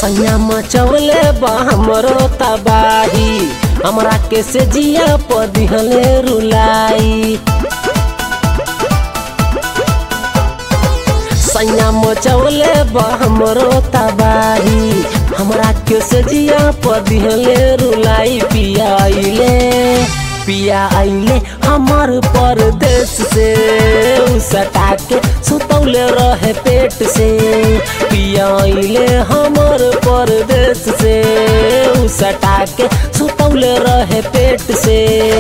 सैया मचौले बा हमरो तबाही हमरा के से जिया पदिहले रुलाई सैया मचौले बा हमरो तबाही हमरा के से जिया पदिहले रुलाई पिया आइले पिया आइले हमर परदेश से उ सटा के सुतौले रहे पेट से पिया आइले हमर परदेश से उ सटा के सुतौले रहे पेट से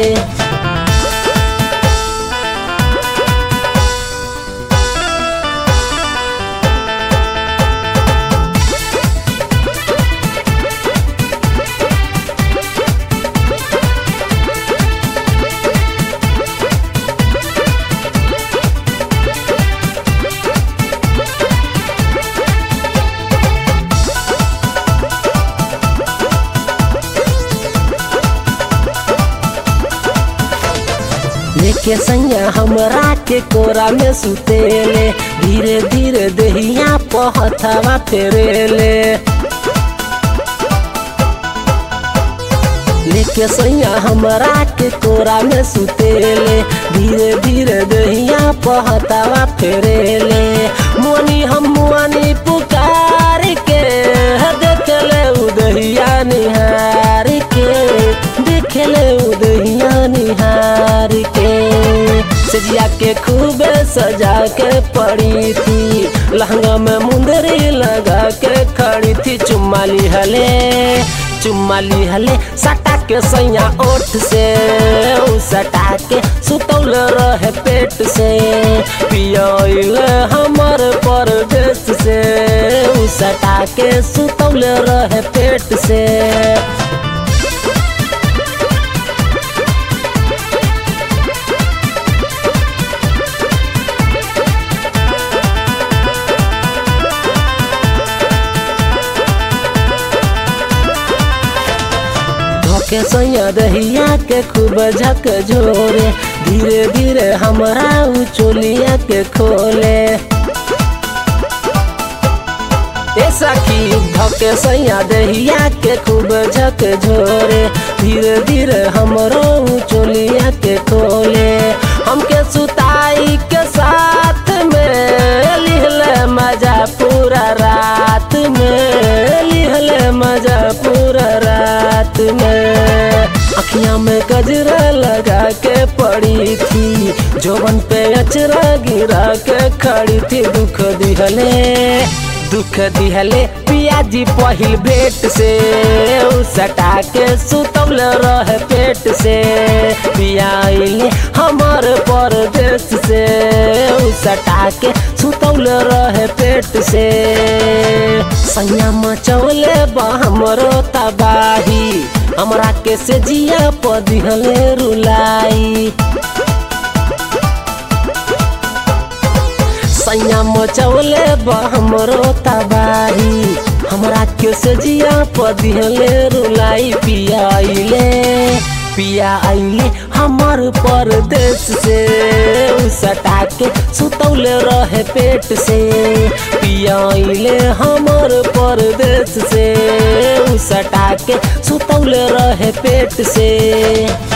लेके सैया हमरा के कोरा में सुतेले धीरे धीरे दहिया पहथवा फेरेले लेके सैया हमरा के कोरा में सुतेले धीरे धीरे दहिया पहतावा फेरेले मोनी हम मुआनी पुकार के देखले उदहिया निहार के देखले उदहिया निहार के सजिया के खूब सजा के पड़ी थी लहंगा में मुंदरी लगा के खड़ी थी चुम्मा लिहले चुम्मा लिहले सटा के सैया ओठ से उ सटा के सुतौल रहे पेट से पियल हमर परदेश से उ सटा के सुतौल रहे पेट से के सैया दहिया के खूब झक झोरे धीरे धीरे हमरा उ चोलिया के खोले ए सखी धके सैया दहिया के खूब झक झोरे धीरे धीरे हमरो उ चोलिया के खोले हमके सुताई के साथ में लिहले मजा पूरा रात में लिहले मजा पूरा रात में अखियां में गजरा लगा के पड़ी थी जोबन पे अचरा गिरा के खड़ी थी दुख दिहले दुख दिहले पियाजी पहिल भेट से उ सटा के सुतौल रहे पेट से पियाइले हमर परदेश से उ सटा के सुतौल रहे पेट से सैया मचौले बा हमरो तबाही हमरा के से जिया पदिहले रुलाई सैया मचौले बा हमरो तबाही हमरा के से जिया पदिहले रुलाई पिया आइले पिया आइले हमर परदेश से उ सटा के सुतौल रहे पेट से पिया आइले हमर परदेश से उ सटा के सुतौल रहे पेट से